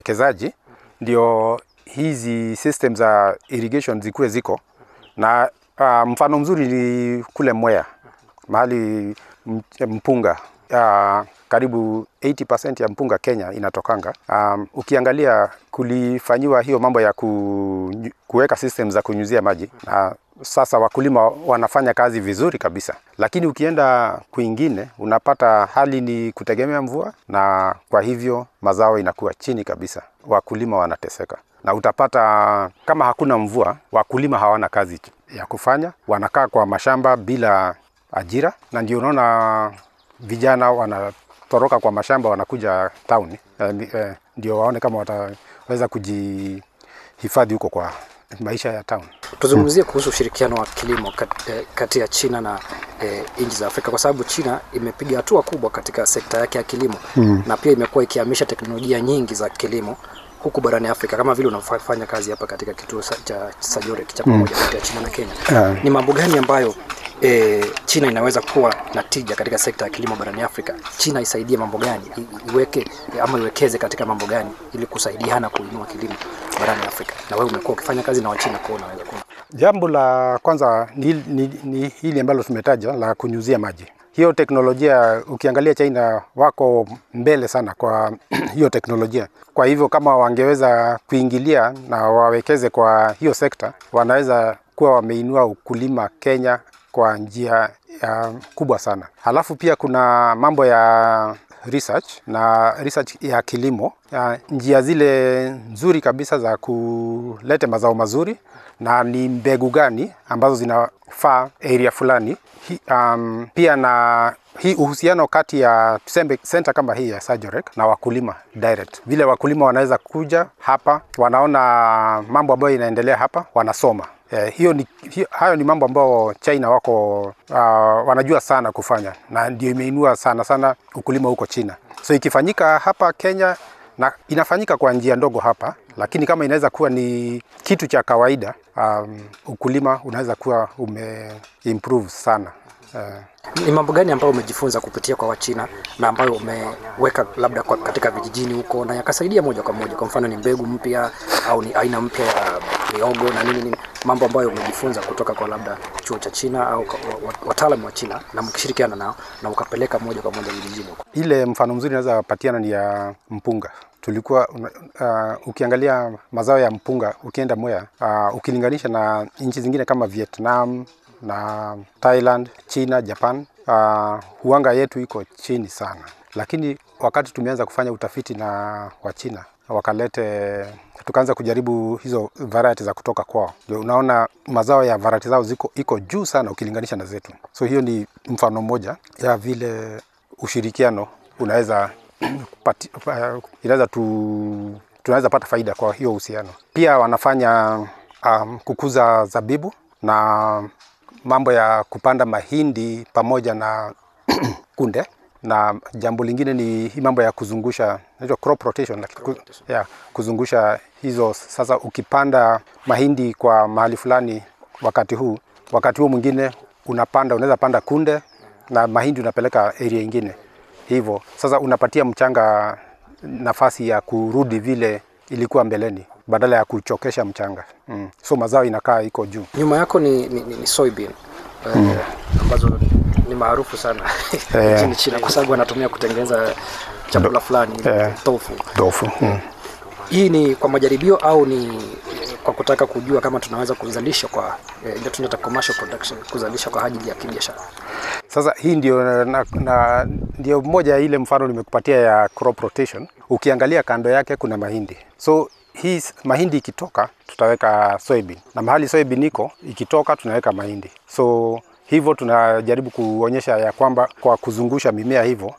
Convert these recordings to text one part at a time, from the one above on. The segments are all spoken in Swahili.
kezaji ndio hizi system za irrigation zikuwe ziko na uh, mfano mzuri ni kule Mwea mahali m- mpunga uh, karibu 80% ya mpunga Kenya inatokanga. Um, ukiangalia kulifanyiwa hiyo mambo ya ku, kuweka system za kunyunyizia maji na sasa wakulima wanafanya kazi vizuri kabisa, lakini ukienda kwingine unapata hali ni kutegemea mvua, na kwa hivyo mazao inakuwa chini kabisa, wakulima wanateseka na utapata kama hakuna mvua, wakulima hawana kazi ya kufanya, wanakaa kwa mashamba bila ajira, na ndio unaona vijana wanatoroka kwa mashamba wanakuja town eh, eh, ndio waone kama wataweza kujihifadhi huko kwa maisha ya town. Tuzungumzie kuhusu ushirikiano wa kilimo kat- eh, kati ya China na eh, nchi za Afrika kwa sababu China imepiga hatua kubwa katika sekta yake ya kilimo mm. na pia imekuwa ikihamisha teknolojia nyingi za kilimo huku barani Afrika kama vile unafanya kazi hapa katika kituo sa- cha Sajore cha pamoja kati ya China na Kenya. Yeah. Ni mambo gani ambayo e, China inaweza kuwa na tija katika sekta ya kilimo barani Afrika? China isaidie mambo gani, I- iweke ama iwekeze katika mambo gani ili kusaidiana kuinua kilimo barani Afrika? Na wewe umekuwa ukifanya kazi na Wachina, kwa hiyo unaweza kuwa Jambo la kwanza ni, ni, ni hili ambalo tumetaja la kunyuzia maji. Hiyo teknolojia ukiangalia China wako mbele sana kwa hiyo teknolojia. Kwa hivyo kama wangeweza kuingilia na wawekeze kwa hiyo sekta, wanaweza kuwa wameinua ukulima Kenya kwa njia ya kubwa sana. Halafu pia kuna mambo ya research na research ya kilimo ya njia zile nzuri kabisa za kuleta mazao mazuri na ni mbegu gani ambazo zinafaa area fulani. Hi, um, pia na hii uhusiano kati ya tuseme center kama hii ya Sajorek na wakulima direct, vile wakulima wanaweza kuja hapa, wanaona mambo ambayo inaendelea hapa, wanasoma Eh, hiyo ni, hiyo, hayo ni mambo ambayo China wako uh, wanajua sana kufanya na ndio imeinua sana sana ukulima huko China. So ikifanyika hapa Kenya na inafanyika kwa njia ndogo hapa, lakini kama inaweza kuwa ni kitu cha kawaida um, ukulima unaweza kuwa ume improve sana uh, Ni mambo gani ambayo umejifunza kupitia kwa Wachina na ambayo umeweka labda kwa katika vijijini huko na yakasaidia moja kwa moja? Kwa mfano ni mbegu mpya au ni aina mpya ya miogo na nini nini, mambo ambayo umejifunza kutoka kwa labda chuo cha China au kwa- wa- wa- wataalamu wa China na mkishirikiana nao na ukapeleka moja kwa moja vijijini huko. ile mfano mzuri naweza patiana ni ya mpunga tulikuwa una- uh, ukiangalia mazao ya mpunga ukienda Mwea uh, ukilinganisha na nchi zingine kama Vietnam na Thailand, China, Japan uh, huanga yetu iko chini sana, lakini wakati tumeanza kufanya utafiti na Wachina wakalete tukaanza kujaribu hizo variety za kutoka kwao, ndio unaona mazao ya variety zao ziko iko juu sana ukilinganisha na zetu. So hiyo ni mfano mmoja ya vile ushirikiano unaweza pati, uh, inaweza tu, tunaweza pata faida kwa hiyo uhusiano. Pia wanafanya um, kukuza zabibu na mambo ya kupanda mahindi pamoja na kunde na jambo lingine ni hii mambo ya kuzungusha inaitwa crop rotation, lakini ku, ya, kuzungusha hizo. Sasa ukipanda mahindi kwa mahali fulani wakati huu, wakati huo mwingine unapanda, unaweza panda kunde na mahindi unapeleka area ingine hivyo. Sasa unapatia mchanga nafasi ya kurudi vile ilikuwa mbeleni badala ya kuchokesha mchanga mm. So mazao inakaa iko juu. Nyuma yako ni, ni, ni, ni soybean eh, ambazo ni maarufu sana Eh. nchini China kwa sababu wanatumia kutengeneza chakula fulani Eh. tofu. Tofu mm. Hii ni kwa majaribio au ni kwa kutaka kujua kama tunaweza kuzalisha kwa eh, ile tunaita commercial production, kuzalisha kwa ajili ya kibiashara. Sasa hii ndio, na, na, ndio moja ya ile mfano nimekupatia ya crop rotation. Ukiangalia kando yake kuna mahindi, so hii s- mahindi ikitoka tutaweka soybean, na mahali soybean iko ikitoka tunaweka mahindi. So hivyo tunajaribu kuonyesha ya kwamba kwa kuzungusha mimea hivyo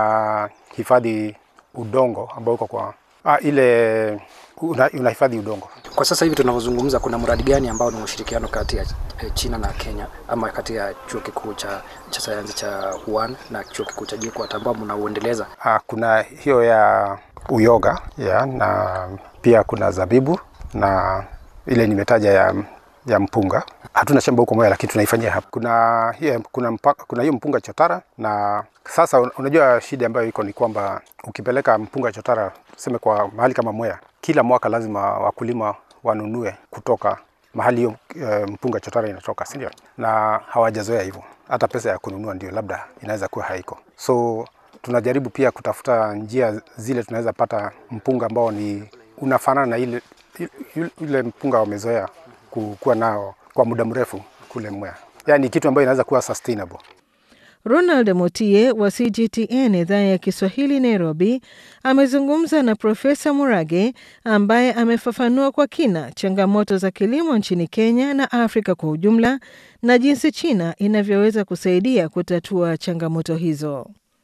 unahifadhi udongo ambao uko kwa ah, ile una- unahifadhi udongo. Kwa sasa hivi tunavyozungumza, kuna mradi gani ambao ni ushirikiano kati ya eh, China na Kenya ama kati ya chuo kikuu cha, cha sayansi cha Wuhan na chuo kikuu cha JKUAT ambao mnauendeleza? Ah, kuna hiyo ya uyoga ya, na pia kuna zabibu na ile nimetaja ya ya mpunga. Hatuna shamba huko Mwea, lakini tunaifanyia hapa. Kuna hiyo kuna mpaka, kuna hiyo mpunga chotara, na sasa unajua shida ambayo iko ni kwamba ukipeleka mpunga chotara tuseme kwa mahali kama Mwea, kila mwaka lazima wakulima wanunue kutoka mahali hiyo e, mpunga chotara inatoka, si ndio? Na hawajazoea hivyo, hata pesa ya kununua ndio labda inaweza kuwa haiko, so tunajaribu pia kutafuta njia zile tunaweza pata mpunga ambao ni unafanana na ile ile mpunga wamezoea kuwa nao kwa muda mrefu kule Mwea, yaani kitu ambayo inaweza kuwa sustainable. Ronald Motie wa CGTN idhaa ya Kiswahili Nairobi amezungumza na Profesa Murage ambaye amefafanua kwa kina changamoto za kilimo nchini Kenya na Afrika kwa ujumla na jinsi China inavyoweza kusaidia kutatua changamoto hizo.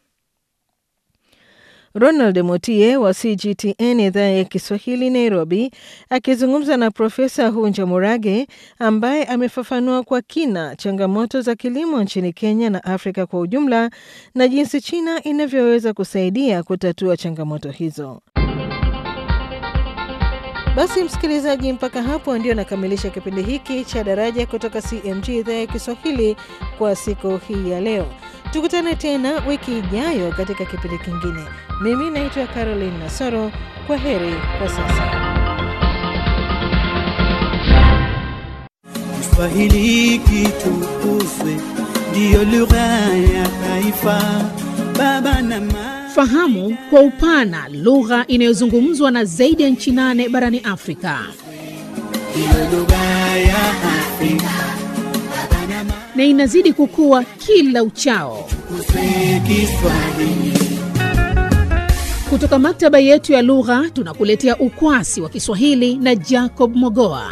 Ronald Motie wa CGTN idhaa ya Kiswahili Nairobi akizungumza na Profesa Hunja Murage ambaye amefafanua kwa kina changamoto za kilimo nchini Kenya na Afrika kwa ujumla na jinsi China inavyoweza kusaidia kutatua changamoto hizo. Basi msikilizaji, mpaka hapo ndio nakamilisha kipindi hiki cha Daraja kutoka CMG idhaa ya Kiswahili kwa siku hii ya leo. Tukutane tena wiki ijayo katika kipindi kingine. Mimi naitwa Caroline Nasoro. Kwa heri kwa sasa. Kiswahili kitukuzwe, ndiyo lugha ya taifa. Baba na mama Fahamu kwa upana lugha inayozungumzwa na zaidi ya nchi nane barani Afrika. ndiyo lugha ya Afrika. Baba na mama na inazidi kukua kila uchao. tukuzwe Kiswahili. Kutoka maktaba yetu ya lugha tunakuletea ukwasi wa Kiswahili na Jacob Mogoa.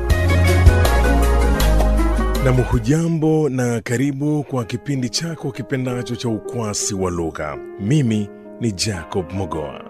Nam, hujambo na karibu kwa kipindi chako kipendacho cha ukwasi wa lugha. Mimi ni Jacob Mogoa.